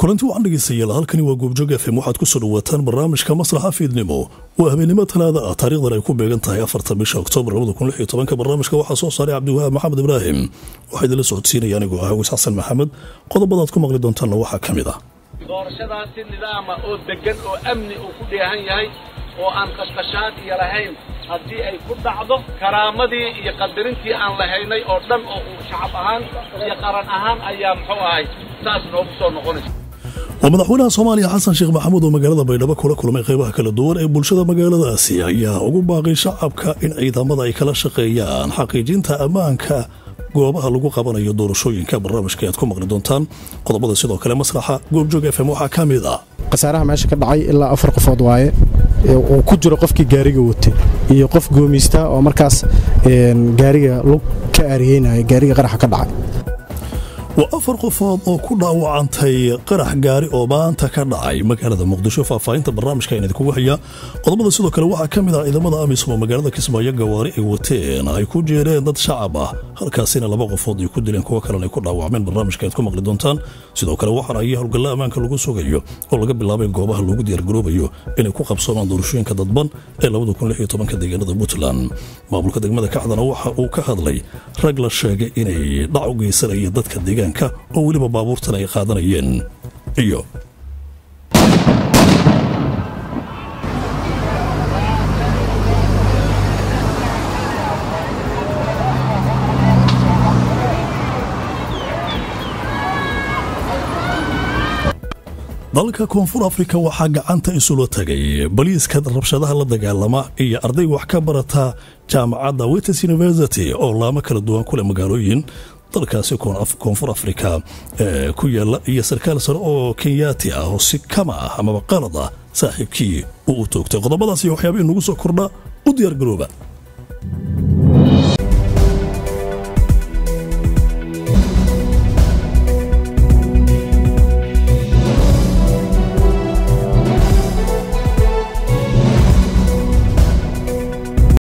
kulanti wacan dhegeystayaal halkani waa goobjoog fm waxaad ku soo dhawaataan barnaamijka maslaxa fiidnimo waa habeenimo talaada ah taarikhdan ay ku beegan tahay afarta bisha oktoobar barnaamijka waxaa soo saaray cabdiwahaab maxamed ibraahim waxaa idinla socodsiinaya anigoo ah awis xasan maxamed qodobadaad ku maqli doontaanna waxaa ka mid ah doorashadaasi nidaama oo deggan oo amni uu ku dheehan yahay oo aan qashqashaad iyo lahayn haddii ay ku dhacdo karaamadii iyo qadarintii aan lahaynay oo dhan oo uu shacab ahaan iyo qaran ahaan ayaa muxuu ahay saas noogu soo noqonaysa waa madaxweynaha soomaaliya xasan sheekh maxamuud oo magaalada baydhabo kula kulmay qaybaha kala duwan ee bulshada magaaladaasi ayaa ugu baaqay shacabka in ciidamada ay kala shaqeeyaan xaqiijinta ammaanka goobaha lagu qabanayo doorashooyinka barnaamijka aad ku maqli doontaan qodobada sidoo kale masraxa goobjoog f m waxaa ka mid ah khasaaraha meesha ka dhacay ilaa afar qofood waaye uu ku jiro qofkii gaariga watay iyo qof goomiysta oo markaas gaariga lug ka aariyeynaya gaariga qaraxa ka dhacay waa afar qofood oo ku dhaawacantay qarax gaari oo maanta ka dhacay magaalada muqdisho faahfaahinta barnaamijka ayaan idinkugu hayaa qodobada sidoo kale waxaa ka mid ah ciidamada amisom oo magaalada kismaayo gawaari ay wateen ay ku jeereen dad shacab ah halkaasina laba qofood ay ku dileen kuwo kalena ay ku dhaawacmeen barnaamijka aad ku maqli doontaan sidoo kale waxaana ay howlgalla ammaanka lagu sugayo oo laga bilaabay goobaha loogu diyaargaroobayo inay ku qabsoomaan doorashooyinka dadban ee deegaanada puntland maamulka degmada kacdana waxa uu ka hadlay rag la sheegay inay dhac u geysanaya dadka deegaanka oo weliba baabuurtan ay qaadanayeen iyo dalka koonfur afrika waxaa gacanta isula tagay baliiska rabshadaha la dagaalama iyo arday wax ka barata jaamacadda wites university oo laamo kala duwan kuleh magaalooyin dalkaasi koonfur afrika ee ku yaala iyo sarkaal sare oo kenyaati ah oo si kama ah amaba qalad ah saaxiibkii uu u toogtay qodobadaas iyo waxyaaba inugu soo kordha u diyaargarooba